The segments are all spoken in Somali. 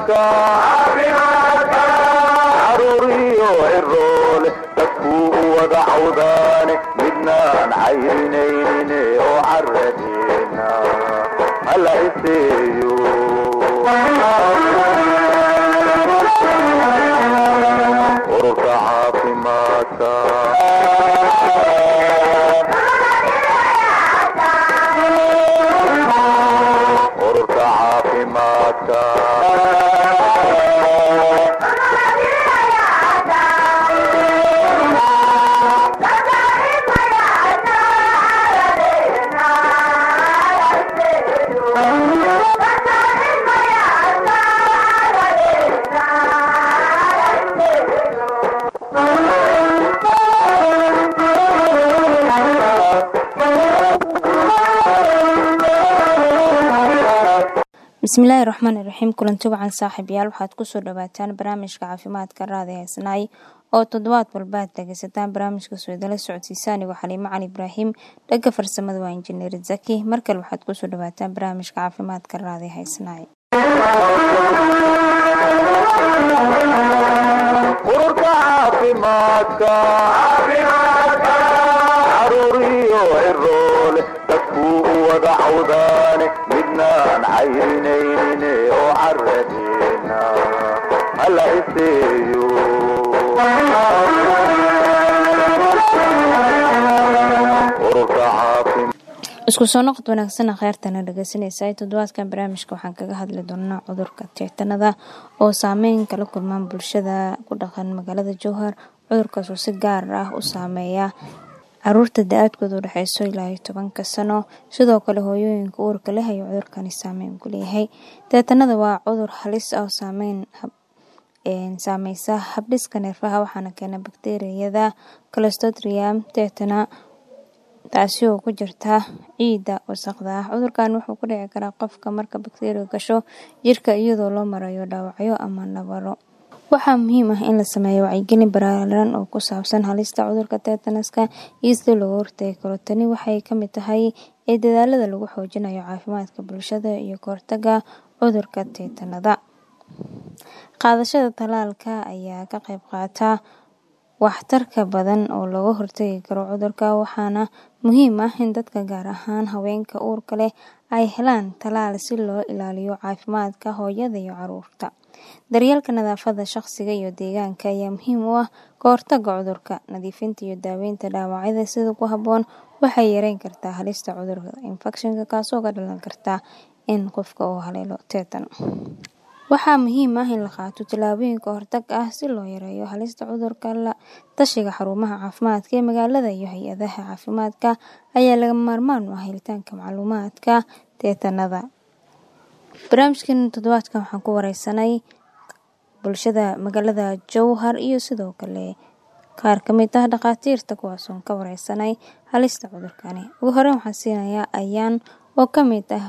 caruuriyo ciroole dadkuu u wada cawdaane midnaan cayrinaynin oo caradeena hala iseeyo ururka caafimaadka ururka caafimaadka bismillaahi raxmaani raxiim kulanti wacan saaxiibayaal waxaad kusoo dhawaataan barnaamijka caafimaadka raadi haysanaay oo toddobaad walba aad dhegeysataan barnaamijka soodala socodsiisa anigoo xaliimo cali ibraahim dhagga farsamada waa injineer zaki markale waxaad kusoo dhawaataan barnaamijka caafimaadka raadi haysanaay ururka caafimaadka caruuriyo ciroole dadkuu u wada cawdaane midnaan cayrinaynin oo caradeena hala iseeyo ururka caafimaadka isku soo noqod wanaagsana kheyrtana dhegeysanaysa toddobaadkan barnaamijka waxaan kaga hadli doonaa cudurka teetanada oo saameyn kala kulmaan bulshada ku dhaqan magaalada jowhar cudurkaas oo si gaar ah u saameeya caruurta da-aadkooda u dhexeyso ilaa iyo tobanka sano sidoo kale hooyooyinka uurka leh ayuu cudurkani saameyn ku leeyahay teetanada waa cudur halis ah oo saameyn saameysa habdhiska neerfaha waxaana keena bakteriyada clostridium tetana taasi oo ku jirta ciidda wasaqda ah cudurkan wuxuu ku dhici karaa qofka marka bakteriya gasho jirka iyadoo loo marayo dhaawacyo ama nabaro waxaa muhiim ah in la sameeyo wacyigelin baraaran oo ku saabsan halista cudurka tetanaska iyo sida looga hortagi karo tani waxay kamid tahay ee dadaalada lagu xoojinayo caafimaadka bulshada iyo kahortaga cudurka teetanada qaadashada talaalka ayaa ka qayb qaata waxtarka badan oo looga hortagi karo cudurka waxaana muhiim ah in dadka gaar ahaan haweenka uurka leh ay helaan talaal si loo ilaaliyo caafimaadka hooyada iyo caruurta daryeelka nadaafada shaqsiga iyo deegaanka ayaa muhiim u ah ka hortaga cudurka nadiifinta iyo daaweynta dhaawacyada sida ku habboon waxay yareyn kartaa halista cudurka infekshanka kaasoo ka dhalan karta in qofka uu haleelo teetan waxaa muhiim ah in la qaato tallaabooyin ka hortag ah si loo yareeyo halista cudurka la tashiga xarumaha caafimaadka ee magaalada iyo hay-adaha caafimaadka ayaa lagama maarmaan u ah helitaanka macluumaadka teetanada barnaamijkan toddobaadkan waxaan ku wareysanay bulshada magaalada jowhar iyo sidoo kale qaar kamid ah dhakhaatiirta kuwaasoon ka wareysanay halista cudurkani ugu horeyn waxaan siinayaa ayaan oo kamid ah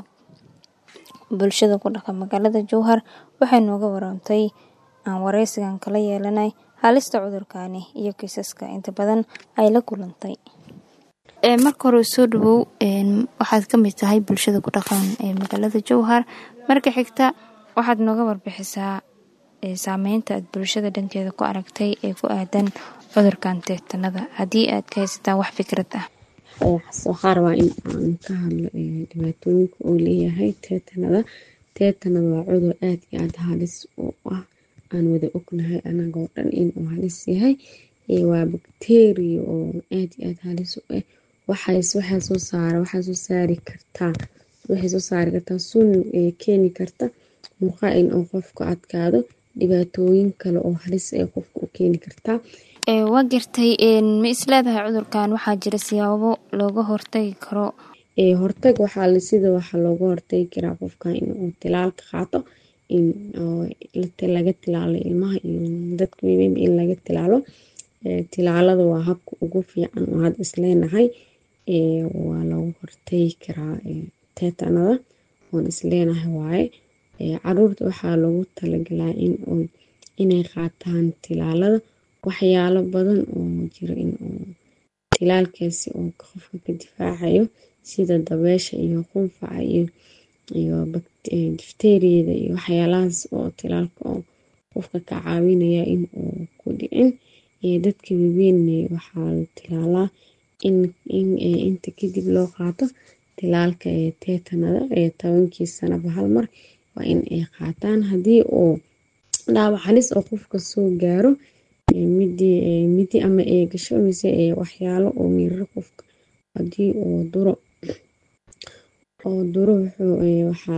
bulshada ku dhaqan magaalada jowhar waxay nooga warantay aan wareysigan kala yeelanay halista cudurkani iyo kiisaska inta badan ay la kulantay marka hore soo dhawow waxaad kamid tahay bulshada ku dhaqan ee magaalada jowhar marka xigta waxaad nooga warbixisaa saameynta aad bulshada dhankeeda ku aragtay ee ku aadan cudurkan teetanada haddii aad ka haysataan wax fikrad ah waxaa rabaa in aan ka hadlo dhibaatooyinka uu leeyahay teetanada teetanada waa cudur aada iyo aada halis u ah aan wada ognahay anagoo dhan inuu halis yahay waa bakteriya oo aada iyo aada halis u ah waxaa soo saara waxaa soo saari kartaa waxay soo saari kartaa sun keeni karta murqaa in uu qofku adkaado dhibaatooyin kale oo halis ee qofka u keeni kartaa waa gartay ma isleedahay cudurkan waxaa jira siyaabo looga hortagi karo hortag waxaa sida waxaa looga hortagi karaa qofka inuu tilaalka qaato laga tilaalo ilmaha iyo dadka waaweyn in laga tilaalo tilaalada waa habka ugu fiican oo had isleenahay waa looga hortagi karaa teetanada oon isleenahay waaye caruurta waxaa loogu talagalaa in inay qaataan tilaalada waxyaalo badan oo jiro in tilaalkaasi oo qofka ka difaacayo sida dabeesha iyo qunfaca iyo iyo difteeriyada iyo waxyaalahaas oo tilaalka oo qofka ka caawinaya in uu ku dhicin dadka waaweyn waxaa la tilaalaa in inta kadib loo qaato tilaalka teetanada ee tobankii sanaba hal mar waa in ay qaataan haddii uu dhaawac halis oo qofka soo gaaro midi ama ay gasho mise waxyaalo oo miiraro qofka haddii uu duro oo duro waxaa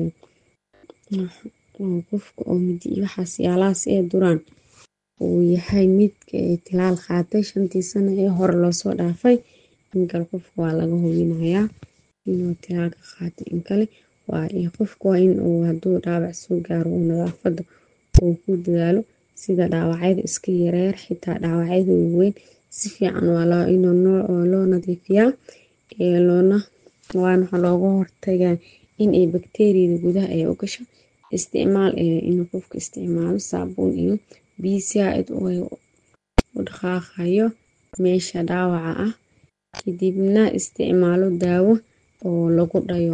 qofka oo midi iyo waxaas yaalahaas ee duraan uu yahay mid tilaal qaatay shantii sano ee hore loosoo dhaafay inkale qofka waa laga hubinayaa inuu tilaalka qaatay inkale qofka waa in uu haduu dhaawac soo gaaro uu nadaafada uu ku dadaalo sida dhaawacyada iska yareer xitaa dhaawacyada waaweyn si fiican waa in loo nadiifiyaa loona waana waxaa looga hortagaa in ay bakteeriyada gudaha ay u gasho isticmaal inuu qofka isticmaalo saabuun iyo biyo saaid u dhaqaaqayo meesha dhaawaca ah kadibna isticmaalo daawo oo lagu dhayo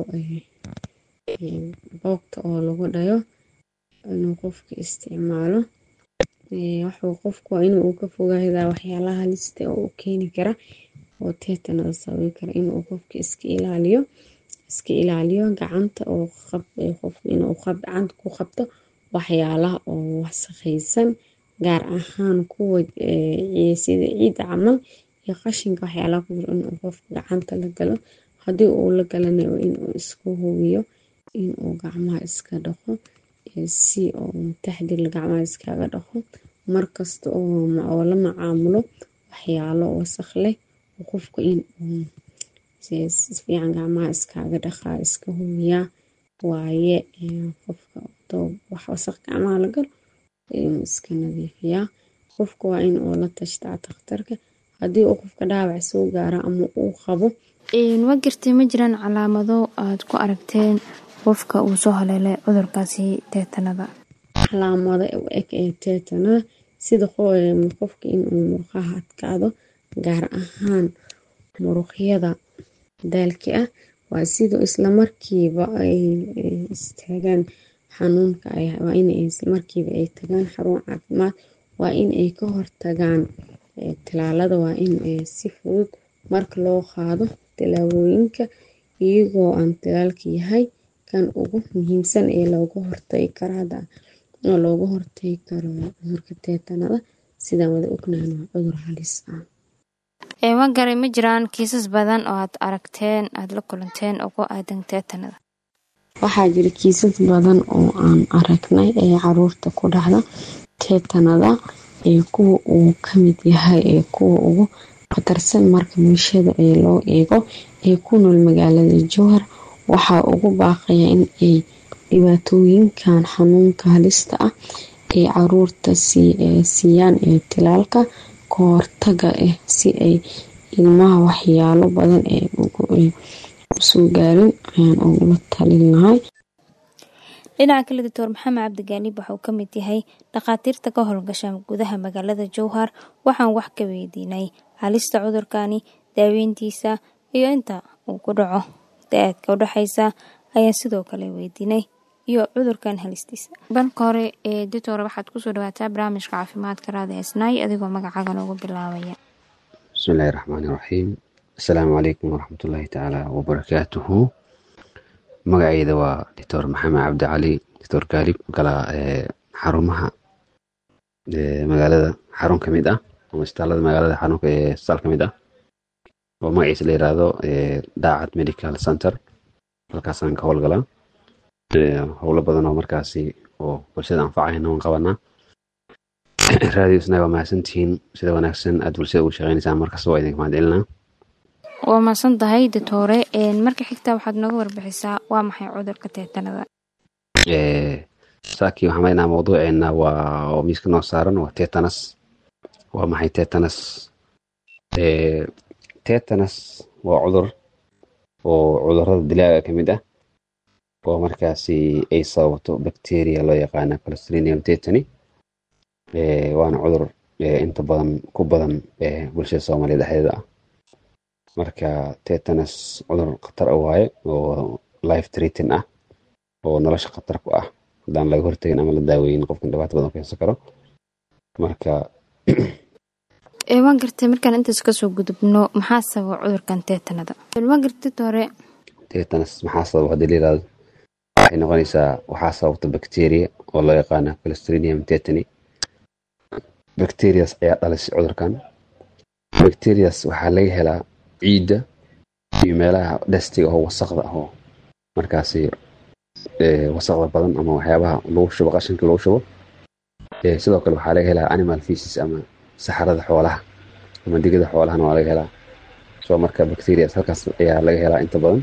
boogta oo lagu dhayo inuu qofka isticmaalo waxuu qofku waa inuu ka fogaadaa waxyaalaha halista oo u keeni kara oo teetanada sababi kara inuu qofka iska ilaaliyo iska ilaaliyo gacanta oo qofka inuu gacanta ku qabto waxyaalaha oo wasakhaysan gaar ahaan kuwa sida ciida camal iyo qashinka waxyaalaha ku jiro inuu qofka gacanta la galo haddii uu la galana inuu isku hubiyo inuu gacmaha iska dhaqo si oo taxdir gacmaha iskaga dhaqo markasta oo la macaamulo waxyaalo wasakh leh qofka in si fiican gacmaha iskaga dhaqaa iska hubiyaa waaye qofka wax wasakh gacmaha la galo inuu iska nadiifiyaa qofka waa in uu la tashtaa takhtarka haddii uu qofka dhaawac soo gaaro ama uu qabo waa jirtay ma jiraan calaamado aad ku aragteen qofka uu soo haleelay cudurkaasi teetanada calaamada u eg ee teetanada sida qofka inuu murqaha adkaado gaar ahaan muruqyada daalka ah waa sidoo islamarkiiba ay istaagaan xanuunka waa in islamarkiiba ay tagaan xarun caafimaad waa in ay ka hortagaan tilaalada waa in si fudud marka loo qaado tilaabooyinka iyagoo aan tilaalka yahay kan ugu muhiimsan ee looga hortagi karo oo looga hortagi karo cudurka teetanada sidaan wada ognahan waa cudur halis ah ma garay ma jiraan kiisas badan oo aad aragteen aada la kulanteen oo ku aadan teetanada waxaa jira kiisas badan oo aan aragnay ee caruurta ku dhacda teetanada ee kuwa uu kamid yahay ee kuwa ugu khatarsan marka bulshada ee loo eego ee ku nool magaalada jowhar waxaa ugu baaqaya in ay dhibaatooyinkan xanuunka halista ah ay caruurta siiyaan ee tilaalka ka hortaga ah si ay ilmaha waxyaalo badan ee usoo gaarin ayaan ugula talin lahay dhinaca kale doctor maxamed cabdigaaliib waxauu ka mid yahay dhakhaatiirta ka howlgasha gudaha magaalada jowhar waxaan wax ka weydiinay halista cudurkani daaweyntiisa iyo inta uu ku dhaco da-aadka udhexeysa ayaan sidoo kale weydiinay iyo cudurkan halistiisa balka hore ee doctor waxaad kusoo dhawaataa barnaamijka caafimaadka raada esnaay adigoo magacaaga noogu bilaabaya bismillahi raxmaani raxiim assalaamu calaykum waraxmatullaahi tacaala wabarakaatuhu magaceyda waa doctor maxamed cabdi cali doctor gaalib kala xarumaha magaalada xarun ka mid ah ama isbitaalada magaalada xarunka ee isbitaal ka mid ah oo magaciisa la yiraahdo daacad medical center halkaasaan ka howlgalaa howlo badan oo markaasi oo bulshada anfacayna waan qabanaa raadiyo isnaga waa mahadsantihiin sida wanaagsan aad bulshada ugu shaqeynaysaan markasta waa idinka mahad celinaa waa mahadsan tahay doctore marka xigta waxaad nooga warbixisaa waa maxay cudurka teetanada saakii waxaan maleynaa mawduuceena waa oo miiska noo saaran waa tetanus waa maxay tetanus tetanus waa cudur oo cudurada dilaaga ka mid ah oo markaasi ay sababto bacteria loo yaqaana clostridium tetany waana cudur inta badan ku badan bulshada soomaaliya dhexdeeda ah marka tetanus cudur khatar a waaye oo life treating ah oo nolosha khatar ku ah haddaan laga hortagin ama la daaweyin qofkan dhibaato badan keensan karo marka waan gartay markaan intaas kasoo gudubno maxaa sababa cudurkan teetanada waan gartay hore teetanas maxaa sababa haddii la yirahdo waxay noqonaysaa waxaa sababta bacteria oo loo yaqaana clostridium tetani bacterias ayaa dhalisay cudurkan bacterias waxaa laga helaa ciidda iyo meelaha dhastiga oo wasaqda ah oo markaasi wasaqda badan ama waxyaabaha lagu shubo qashinka lagu shubo sidoo kale waxaa laga helaa animal feces ama saxarada xoolaha ama digada xoolahana waa laga helaa soo marka bacterias halkaas ayaa laga helaa inta badan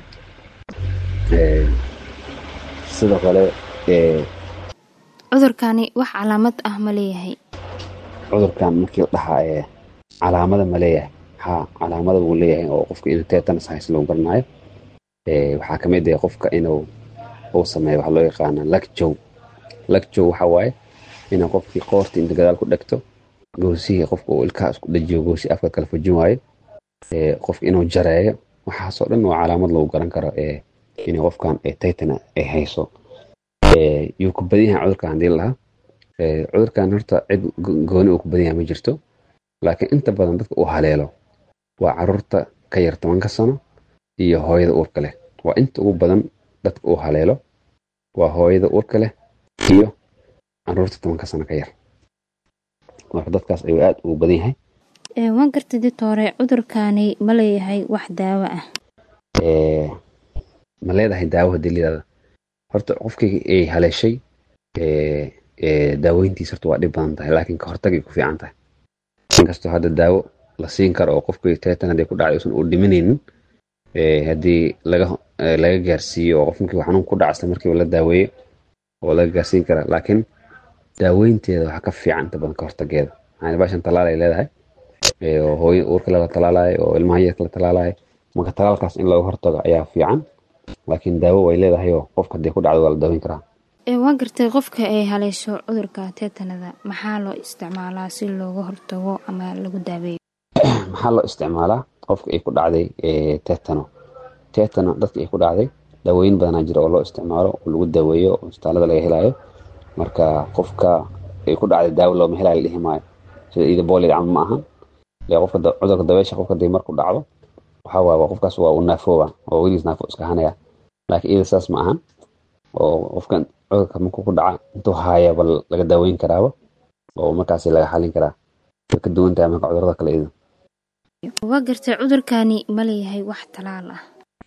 sidoo kale cudurkani wax calaamad ah ma leeyahay cudurkan markii la dhahaa calaamada ma leeyahay ha calaamada wuu leeyahay oo qofka inuu tetanus haysa lagu garanayo waxaa ka mid ah qofka inuu uu sameeyo waxa loo yaqaana lagjow lagjow waxa waaye inuu qofkii qoorta inta gadaal ku dhegto goosihii qofka uu ilkaha isku dhajiyo goosi afka kala fujin waayo qofka inuu jareeyo waxaasoo dhan waa calaamad lagu garan karo in qofkan titana ay hayso yuu ku badan yahay cudurkan hadii lahaa cudurkan horta cid gooni uu ku badan yahay ma jirto laakiin inta badan dadka uu haleelo waa caruurta ka yar tobanka sano iyo hooyada uurka leh waa inta ugu badan dadka uu haleelo waa hooyada uurka leh iyo caruurta tobanka sano ka yar marka dadkaas ayuu aad ugu badan yahay waan gartay ditoore cudurkani ma leeyahay wax daawo ah ma leedahay daawo hadii layirahdo horta qofkii ay haleeshay daaweyntiisa horta waa dhib badan tahay laakiin ka hortagay ku fiican tahay inkastoo hadda daawo la siin karo oo qofkii teetan haddii ku dhacay uusan uu dhimanaynin haddii laga laga gaarsiiyo oo qofkii xanuun ku dhaca isla markiiba la daaweeyo oo laga gaarsiin kara laakiin daaweynteeda waxaa ka fiican inta badan ka hortageeda maxaa baashan talaal ay leedahay oo hooyo uurka la talaalayo oo ilmaha yarka la talaalayo marka talaalkaas in laga hortago ayaa fiican laakiin daawo way leedahay oo qofka haddii ku dhacdo waa la daaweyn karaa waan gartay qofka ay haleesho cudurka teetanada maxaa loo isticmaalaa si looga hortago ama lagu daaweeyo maxaa loo isticmaalaa qofka ay ku dhacday tetano tetano dadka ay ku dhacday daawooyin badanaa jira oo loo isticmaalo oo lagu daaweeyo oo isbitaalada laga helayo marka qofka ay ku dhacday daawo looma helayo la dhihi maayo sida iida boolid camal ma ahan qofka cudurka dabeesha qofka dii marku dhacdo waxaa waaya qofkaas waa uu naafooba oo weligiis naafo iska hanaya laakiin iyada saas ma ahan oo qofkan cudurka markuu ku dhaca intuu haayaba laga daaweyn karaaba oo markaasi laga xalin karaa way ka duwan tahay marka cudurada kale iyada waa gartay cudurkani ma leeyahay wax talaal ah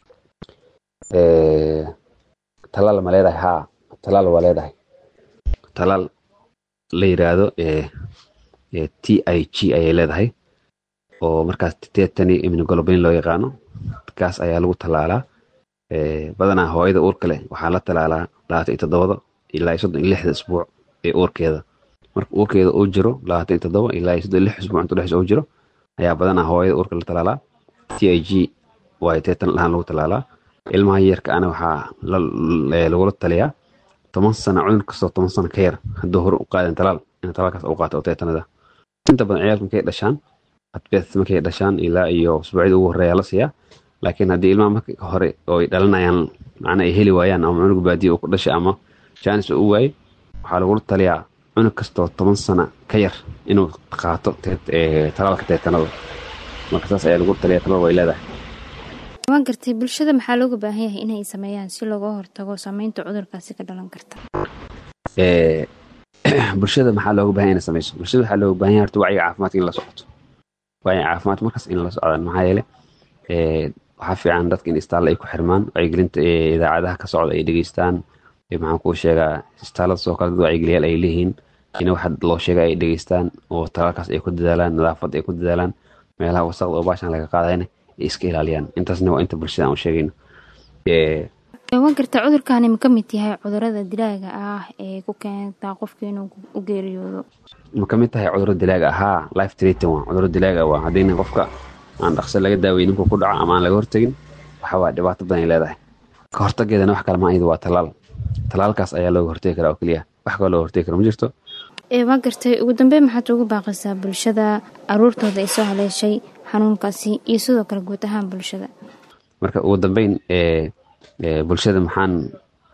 talaal ma leedahay haa talaal waa leedahay talaal la yiraahdo t i g ayay leedahay oo markaas tetani immunoglobulin loo yaqaano kaas ayaa lagu talaalaa badanaa hooyada uurka leh waxaa la talaalaa labaatan iyo toddobada ilaa iyo soddon iyo lixda isbuuc ee uurkeeda marka uurkeeda uu jiro labaatan iyo toddoba ilaa iyo soddon iyo lix isbuuc inta dhexdiisa uu jiro ayaa badanaa hooyada uurka la talaalaa t i g waayo teetan lahaan lagu talaalaa ilmaha yarka ana waxaa lagula taliyaa toban sano cudur kastoo toban sano ka yar hadduu hore u qaadan talaal in talaalkaas u qaato oo teetanada inta badan ciyaalka markay dhashaan adbeet markay dhashaan ilaa iyo usbuucyada ugu horeeya la siiyaa laakiin haddii ilmaha marka hore oo ay dhalanayaan macna ay heli waayaan ama cunug baadiya uu ku dhashay ama jaanis uu waayey waxaa lagula taliyaa cunug kastoo toban sano ka yar inuu qaato talaalka teetanada marka saas ayaa lagu taliyaa talal way leedahay waan gartay bulshada maxaa looga baahan yahay inay sameeyaan si looga hortago saameynta cudurkaasi ka dhalan karta bulshada maxaa looga baahan inay sameyso bulshada waxaa looga baahan yahay horta wacyiga caafimaadka in la socoto wacyiga caafimaad markaas in la socdaan maxaa yeele waxaa fiican dadka in istaalla ay ku xirmaan wacyigelinta idaacadaha ka socda ay dhegeystaan maxaan kuu sheegaa istaalada sidoo kale dad wacyigeliyaal ay leeyihiin in waxa loo sheega ay dhegeystaan oo talaalkaas ay ku dadaalaan nadaafad ay ku dadaalaan meelaha wasaqda oo baashan laga qaadayna ay iska ilaaliyaan intaasna waa inta bulshada aan u sheegayno waan gartaa cudurkani ma ka mid yahay cudurada dilaaga ah ee ku keenta qofka inuu u geeriyoodo ma ka mid tahay cuduro dilaaga ahaa life treating waa cuduro dilaaga waa haddii qofka aan dhaqso laga daaweyn ninkuu ku dhaco ama aan laga hortegin waxa waa dhibaato badan ay leedahay ka hortageedana wax kale ma iyadu waa talaal talaalkaas ayaa looga hortegi karaa oo keliya wax kaloo looga hortegi kara ma jirto waa gartay ugu dambeyn maxaad ugu baaqaysaa bulshada aruurtooda ay soo haleeshay xanuunkaasi iyo sidoo kale guud ahaan bulshada marka ugu dambeyn bulshada maxaan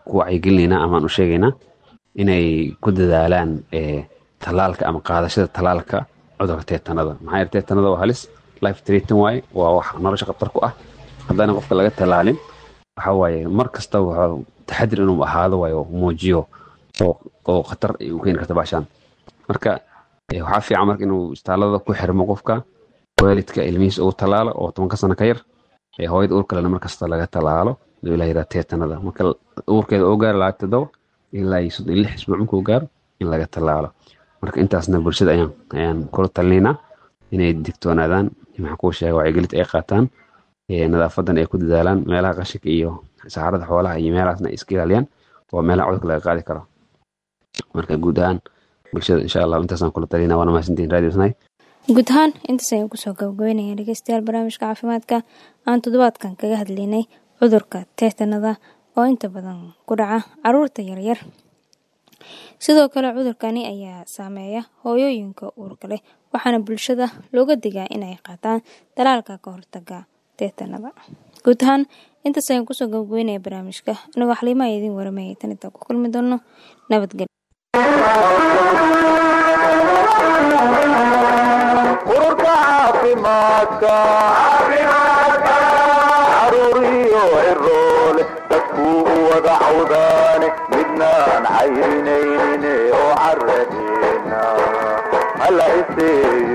ku wacyigelinaynaa amaan u sheegaynaa inay ku dadaalaan tallaalka ama qaadashada tallaalka cudurka teetanada maxaa yeele teetanada waa halis life treating waaye waa wax nolosha khatar ku ah haddana qofka laga tallaalin waxa waaye mar kasta wuxuu taxadir inuu ahaado waayo muujiyo oo khatar ay u keeni karta baashaan marka waxaa fiican marka inuu istaalada ku xirmo qofka waalidka ilmihiisa ugu tallaalo oo tobanka sano ka yar hooyada uur kalena markasta laga tallaalo haduu ilaa yidhaha teetanada marka uurkeeda oo gaaro labaatan todoba ilaa iyo soddon iyo lix isbuuc markuu gaaro in laga tallaalo marka intaasna bulshada ayaan ayaan kula talinaynaa inay digtoonaadaan maxaa kuu sheega wacyigelinta ay qaataan nadaafadan ay ku dadaalaan meelaha qashinka iyo saxarada xoolaha iyo meelahaasna ay iska ilaaliyaan waa meelaha cudurka laga qaadi karo marka guud ahaan bulshada insha allah intaasaan kula talinaa waana mahadsantihin radio snai guud ahaan intaas ayaan kusoo gabagabeynaya dhegeystayaal barnaamijka caafimaadka aan toddobaadkan kaga hadlaynay cudurka teetanada oo inta badan ku dhaca caruurta yaryar sidoo kale cudurkani ayaa saameeya hooyooyinka uurka leh waxaana bulshada looga digaa inay qaataan dalaalka ka hortaga teetanada guud ahaan intaas ayaan kusoo gabagabeynaya barnaamijka inagoo xaliimaha idiin waramayay tan intaan ku kulmi doono nabadgelyo ururka caafimaadka caruuriyo ciroole dadkuu u wada cawdaane midnaan cayrinaynin oo caradeena hala iseeyo